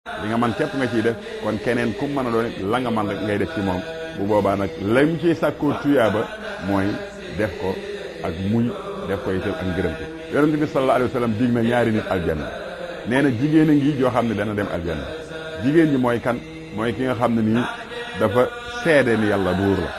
li nga man képp nga ciy def kon keneen ku mën a doon la nga man rek ngay def ci moom bu boobaa nag lam ciy sàkkoo tuyaaba mooy def ko ak muñ def ko itam ak ngërëm ci yonente bi sallallahu alayhi wa sallam dig na ñaari nit aljanna nee na jigéen a ngi joo xam ne dana dem aljanna jigéen ñi mooy kan mooy ki nga xam ne nii dafa seede ni yàlla buur la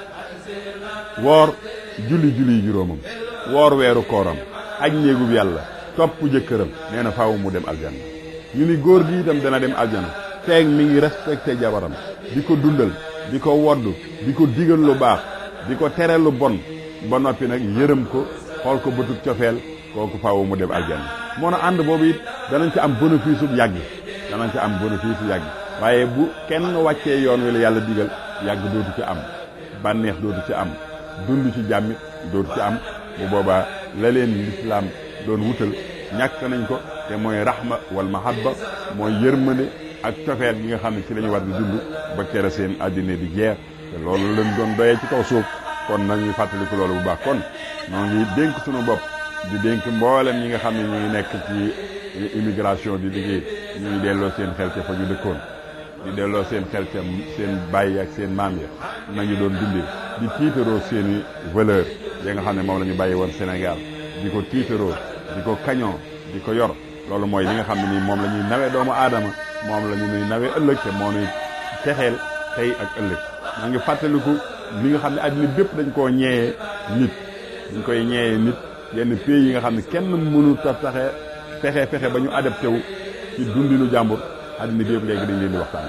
woor julli julli yi juróomam woor weeru kooram aj néegub yàlla topp jëkkëram nee na faaw mu dem aljanna ñu ni góor gi itam dana dem aljanna feeg mi ngi respecté jabaram di ko dundal di ko woddu di ko digal lu baax di ko tere lu bon ba noppi nag yërëm ko xool ko bëtub cofeel kooku faaw mu dem aljanna moo na ànd boobu it danañ ci am bénéfice bu yàgg danañ ci am bénéfice bu yàgg waaye bu kenn wàccee yoon wi la yàlla digal yàgg dootu ci am bànneex dootu ci am dund ci jàmmit dootu ci am bu boobaa la leen lislaam doon wutal ñàkk nañ ko te mooy rahma wal mahabba mooy yërmande ak cofeel gi nga xam ne ci la ñu war di dund ba kere seen àddina di jeex te loolu lañ doon doyee ci kaw suuf kon nañuy fàttaliku loolu bu baax kon noo ngi dénk suñu bopp di dénk mboolem ñi nga xam ne ñuy nekk ci immigration di liggéey ñuy delloo seen xel ca fa ñu dëkkoon di delloo seen xel ca seen bàyyi ak seen maam ya nañu doon dundee di tiitaroo seeni valeur ya nga xam ne moom la ñu bàyyi woon Sénégal di ko tiitaroo di ko kañoo di ko yor loolu mooy li nga xam ne nii moom la ñuy nawee doomu aadama moom la ñu nuy nawee ëllëg te moo nuy texeel tey ak ëllëg maa ngi fàttaliku li nga xam ne àddina bépp dañ koo ñeeyee nit dañ koy ñeeyee nit yenn pays yi nga xam ne kenn mënu ta taxe fexe fexe ba ñu adapté wu ci dundinu jàmbur àddina bi yëpp léegi dañ leen di waxtaan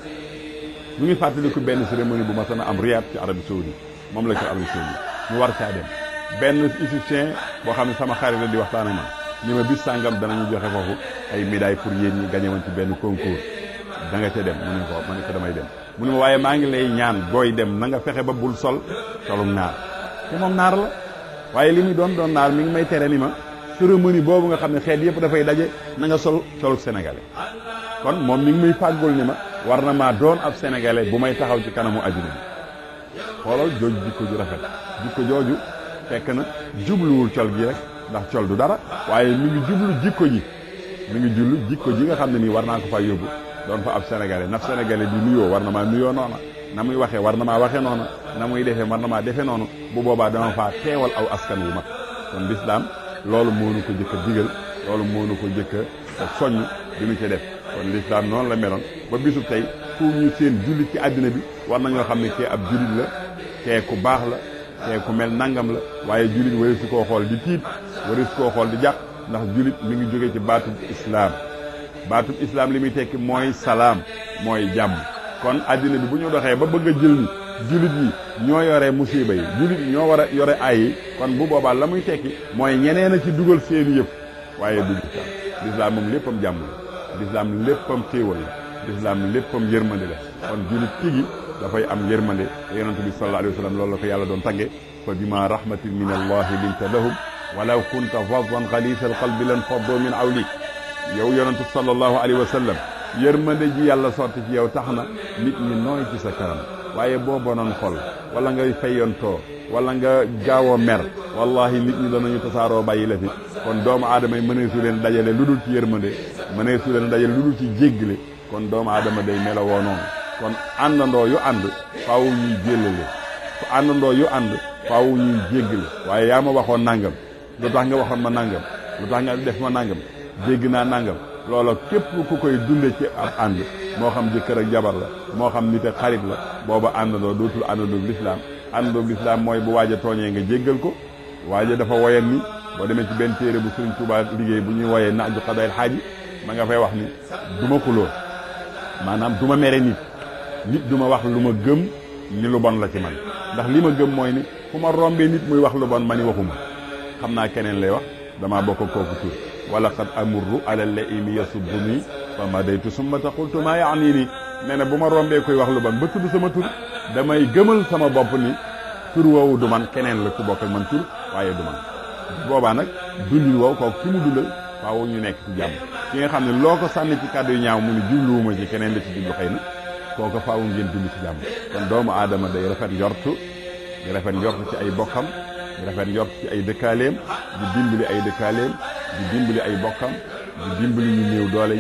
ñu ngi fàttaliku benn cérémonie bu ma sana am Riyad ci Arabie Saoudite moom la ci Arabie Saoudite ñu war caa dem benn égyptien boo xam ne sama xarit la di waxtaan ak man ni ma bis sàngam danañu joxe foofu ay médaille pour yéen ñi gagné woon ci benn concours da nga ca dem mu ne ko ma ne ko damay dem mu ne ma waaye maa ngi lay ñaan booy dem na nga fexe ba bul sol solum naar te moom naar la waaye li muy doon doon naar mi ngi may tere ni ma cérémonie boobu nga xam ne xeet yëpp dafay daje na nga sol soluk sénégalais kon moom mi ngi muy fàggul ni ma war na maa doon ab sénégalais bu may taxaw ci kanamu adduna bi xoolal jooju jikko ju rafet jikko jooju fekk na jubluwul col gi rek ndax col du dara waaye mi ngi jublu jikko ji mi ngi jublu jikko ji nga xam ne nii war naa ko fa yóbbu doon fa ab sénégalais naf sénégalais bi nuyoo war na maa nuyoo noona na muy waxee war na maa waxee noona na muy defee war na maa defee noonu bu boobaa dama faa teewal aw askan wu mag kon lislaam loolu moo nu ko jëkk a digal loolu moo nu ko jëkk a soññ di nu ci def kon lislaam noonu la meloon ba bisu tey fu ñu seen jullit ci àddina bi war nañoo xam ne kee ab jullit la kee ku baax la kee ku mel nangam la waaye jullit wari su koo xool di tiit wari su koo xool di jàq ndax jullit mi ngi jóge ci baatub islaam baatub islaam li muy tekki mooy salaam mooy jàmm kon àddina bi bu ñu doxee ba bëgg a jël ni jullit yi ñoo yore musiba yi jullit yi ñoo war a yore ay yi kon bu boobaa la muy tekki mooy ñeneen a ci dugal seeni yëpp waaye du lislaam lislaam moom léppam jàmm la lislaam léppam xéewal la lislaam léppam yërmande la kon jullit tigi dafay am yërmande te yonente bi sallallahu alayhi wa sallam loolu la ko yàlla doon tagge fa bima rahmatin min allahi linta lahum walaw kunta faddan xalisa alqalbi lan faddo min awlik yow yonente sallallahu alayhi wa sallam yërmande ji yàlla sotti ci yow tax na nit ñi nooy ci sa kanam waaye boo bonoon xol wala ngay fayyantoo wala nga gaaw a mer wallahi nit ñi danañu tasaaroo bàyyi la fi kon doomu aadama yi mëneesu leen dajale lu dul ci yërmande mëneesu leen dajale lu dul ci jéggale kon doomu aadama day melawoo noonu kon àndandoo yu ànd faaw ñuy jéllale fu àndandoo yu ànd faaw ñuy jéggale waaye yaa ma waxoon nangam lu tax nga waxoon ma nangam lu tax nga def ma nangam jégg naa nangam loola képp ku koy dunde ci ab ànd moo xam jëkkër ak jabar la moo xam nit ak xarit la booba àndandoo dootul àndandoo lislaam àndandoo lislaam mooy bu waaj a tooñee nga jéggal ko waaja dafa woyan ni boo demee ci benn téere bu Sëriñ Tuubaa liggéey bu ñuy woyee naaju xadayil xaaji ma nga fay wax ni du ma xuloo maanaam du ma mere nit nit du ma wax lu ma gëm ni lu bon la ci man ndax li ma gëm mooy ni fu ma rombee nit muy wax lu bon ma ni waxuma xam naa keneen lay wax damaa bokk kooku tur wala qad amurru ala laimi yasubbu nii fa madaytu summa taqultu maa yaani nii nee na bu ma rombee koy wax lu bon ba tudd sama tur damay gëmal sama bopp ni tur woowu du man keneen la ku bokk ak man tur waaye du man boobaa nag dundin woowu kooku ki mu dundal faaw ñu nekk ci jàmm ki nga xam ne loo ko sànni ci kàddu yu ñaaw mu ni jubluwuma ci keneen la ci jublu xëy na kooku faaw ngeen dund ci jàmm kon doomu aadama day rafet njortu di rafet njortu ci ay bokkam di rafet njort ci ay dëkkaaleem di dimbali ay dëkkaaleem di dimbali ay bokkam di dimbali ñu néew doole yi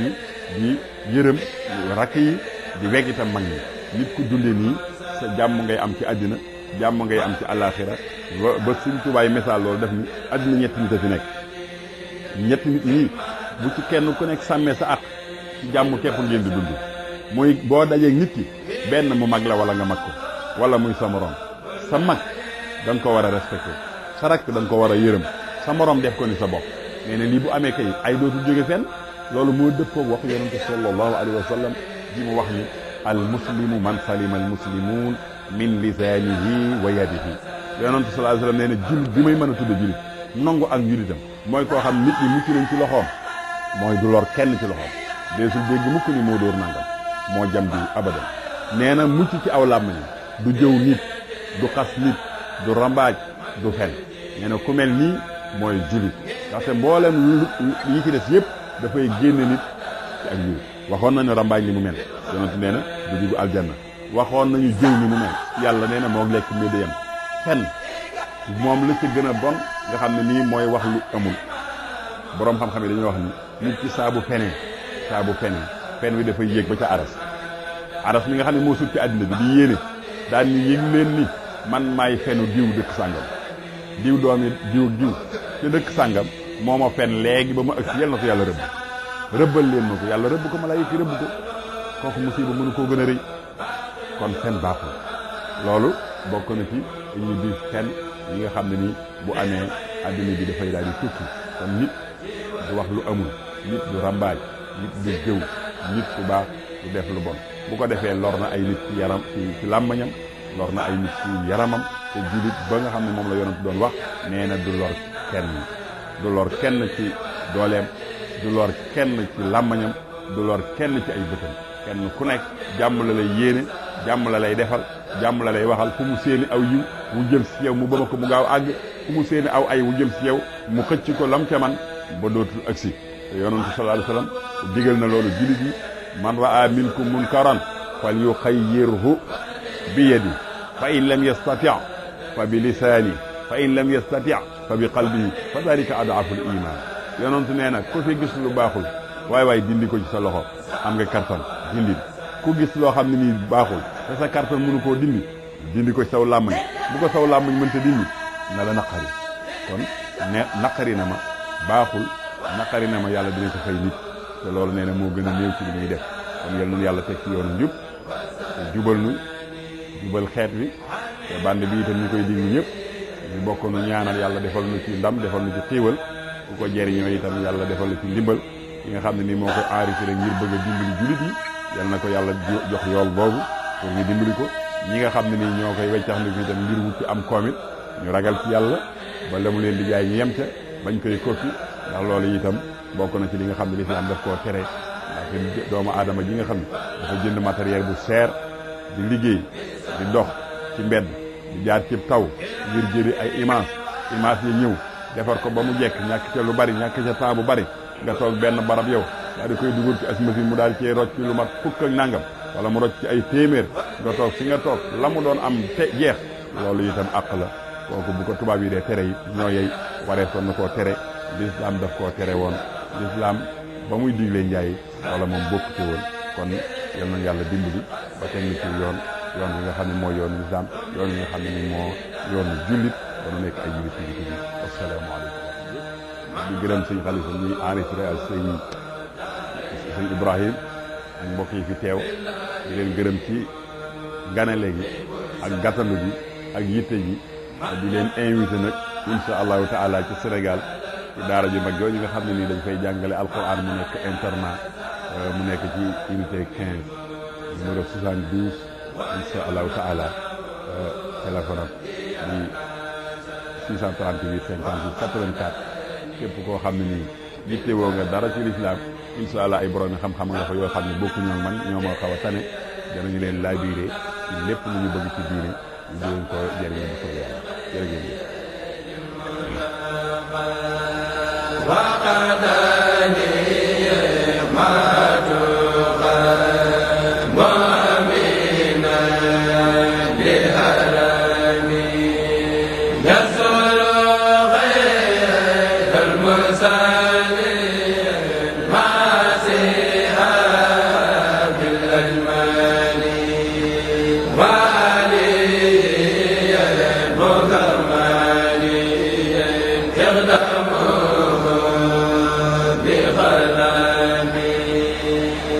di yërëm rakk yi di weg itam mag ñi nit ku dunde nii sa jàmm ngay am ci àddina jàmm ngay am ci àllaaxira ba ba suñ tubaay misaal loolu def ni àddina ñetti nit a fi nekk ñetti nit ñii bu ci kenn ku nekk sàmmee sa at ci jàmm képp ngeen di dund muy boo dajee nit ki benn mu mag la wala nga mag ko wala muy sa morom sa mag da nga ko war a respecté sa rakk da nga ko war a yërëm sa morom def ko ni sa bopp nee na lii bu amee kay ay dootu jóge fenn loolu moo dëppoo wax yonente sallallahu alayhi wa sallam ji mu wax ni al muslimu man salima al muslimuun min lisaanihi wa yadihi yonente sallallahu alayhi wa sallam nee na jullit bi may mën a tudde jullit nangu ak njullitam mooy koo xam nit ñi mucc nañ ci loxoom mooy du lor kenn ci loxoom deesul dégg mukk ni moo dóor nangam moo jam bi abadan nee na mucc ci aw làmmiñ du jëw nit du xas nit du rambaaj du fen nee na ku mel nii mooy jullit ndaxte mboolem yi ci des yëpp dafay génne nit ci ak njullit waxoon nañu rambaaj li mu mel yonent nee na du dugg aljanna waxoon nañu jëw ni mu mel yàlla nee na moo lekk mbir di yem fen moom la ci gën a bon nga xam ne nii mooy wax lu amul boroom xam-xam yi dañuy wax ni nit ci saabu fenee saabu fenee fen wi dafay yéeg ba ca aras aras mi nga xam ne moo sut ci àddina bi di yéene daan ni yëg leen ni man maay fenu diw dëkk sàngam diw doomi diw diw ci dëkk sàngam moo ma fen léegi ba ma ëgg yal na ko yàlla rëbb rëbbal leen ma ko yàlla rëbb ko malaayika yi rëbb ko kooku musiba mënu koo gën a rëy kon fen baaxul loolu bokk na ci ñu di fen yi nga xam ne ni bu amee àddina bi dafay daal di tukki kon nit du wax lu amul nit du rambaaj nit du jëw nit ku baax du def lu bon bu ko defee lor na ay nit ci yaram ci ci làmbañam lor na ay nit ci yaramam te jullit ba nga xam ne moom la yonent doon wax nee na du lor kenn du lor kenn ci dooleem du lor kenn ci làmbañam du lor kenn ci ay bëtam kenn ku nekk jàmm la lay yéene jàmm la lay defal jàmm la lay waxal fu mu séeni aw yiw wu jëm si yow mu bëma ko mu gaaw àgg fu mu séeni aw ay wu jëm si yow mu xëcc ko lam ca man ba dootul agsi te yonentu sallallahu alayhi wasallam digal na loolu jullit yi man raa minkum munkaran fal yuxayyirhu bi yadi fa in lam yastati fa bi lisaani fa in lam yastati fa bi qalbihi fa dalika adaful iman yonentu nee na ku fi gis lu baaxul waay waay dindi ko ci sa loxo am nga kartan dindi ku gis loo xam ne nii baaxul te sa kartan mënu koo dindi dindi ko ci saw làmmañ bu ko saw làmmañ mënta dindi na la naqari kon ne naqari na ma baaxul naqari na ma yàlla dina ci fay nit te loolu nee na moo gën a néew ci li muy def kon yal nañu yàlla teg ci yoonu njub te jubal nu jubal xeet wi te band bi itam ñu koy diglu ñëpp ñu bokk nu ñaanal yàlla defal nu ci ndam defal nu ci xiiwal ku ko jeriñoo itam yàlla defal nu ci ndimbal ki nga xam ne nii moo koy enregistré ngir bëgg a dimbali julit yi yal na ko yàlla jox yool boobu pour ñu dimbali ko ñi nga xam ne nii ñoo koy weccax ndi itam ngir wut ci am koomit ñu ragal ci yàlla ba la mu leen di jaay ñu yem ca bañ koy koppi ndax loolu itam bokk na ci li nga xam ne lislaam daf koo tere ndax doomu aadama ji nga xam ne dafa jënd matériel bu seer di liggéey di dox ci mbedd di jaar ci taw ngir jëri ay image image yi ñëw defar ko ba mu jekk ñàkk ca lu bari ñàkk ca temps bu bari nga toog benn barab yow daal di koy dugal ci as machine mu daal di cee rocc ci lu mat fukk ak nangam wala mu rocc ci ay téeméer nga toog fi nga toog la mu doon am te jeex loolu itam àq la kooku bu ko tubaab yi dee tere yi ñoo yey waree son na koo tere l'islam daf koo tere woon l'islam ba muy digle njaay wala moom bokk ci woon kon yal na yàlla dimbali ba teg ñu ci yoon yoon bi nga xam ne mooy yoonu l'islam yoon bi nga xam ne ni moo yoonu jullit ba nu nekk ay jullit yi ci asalaamaaleykum di gërëm sëñ xalifa ñuy enregistré ak sëñ sëñ Ibrahim ak mbokk yi fi teew di leen gërëm ci ganale gi ak gàttandu gi ak yitte gi di leen invité nag insha allahu taala ci Sénégal ci daara ju mag jooju nga xam ne nii dañ fay jàngale alquran mu nekk internat mu nekk ci unité 15 numéro 72 insha allahu taala téléphone am di 638 58 84 képp koo xam ne nii yittewoo nga dara ci lislaam insha allah ay borom xam-xam nga fa yoo xam ne bokku ñoo man ñoo ma xaw a tane danañu leen laabiire ci lépp lu ñu bëgg ci diine ñu di leen ko jëriñoo bu soobee yàlla jërëjëf المرسلين ما سيها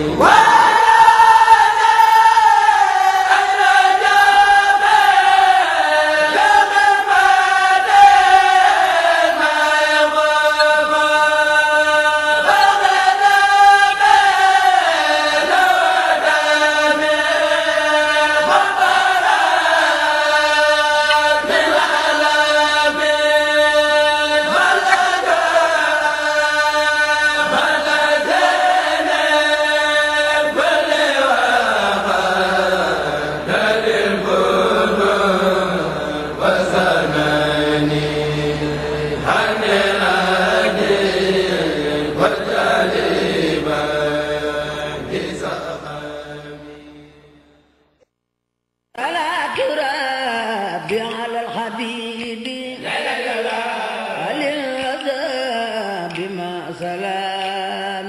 على الحبيب على الغداء بما سلام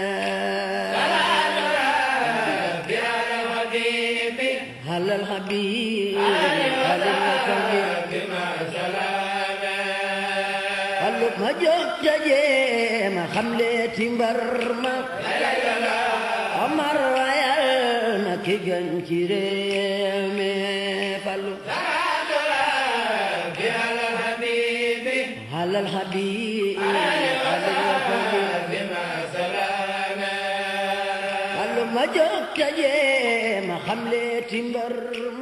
على الحبيب على الغداء بما سلام قلب ما جوت ما خملتي برما Amar wayal na ki gën ci réew mi fallu alal habibi fallu ma jóg taje ma xamle ti mbër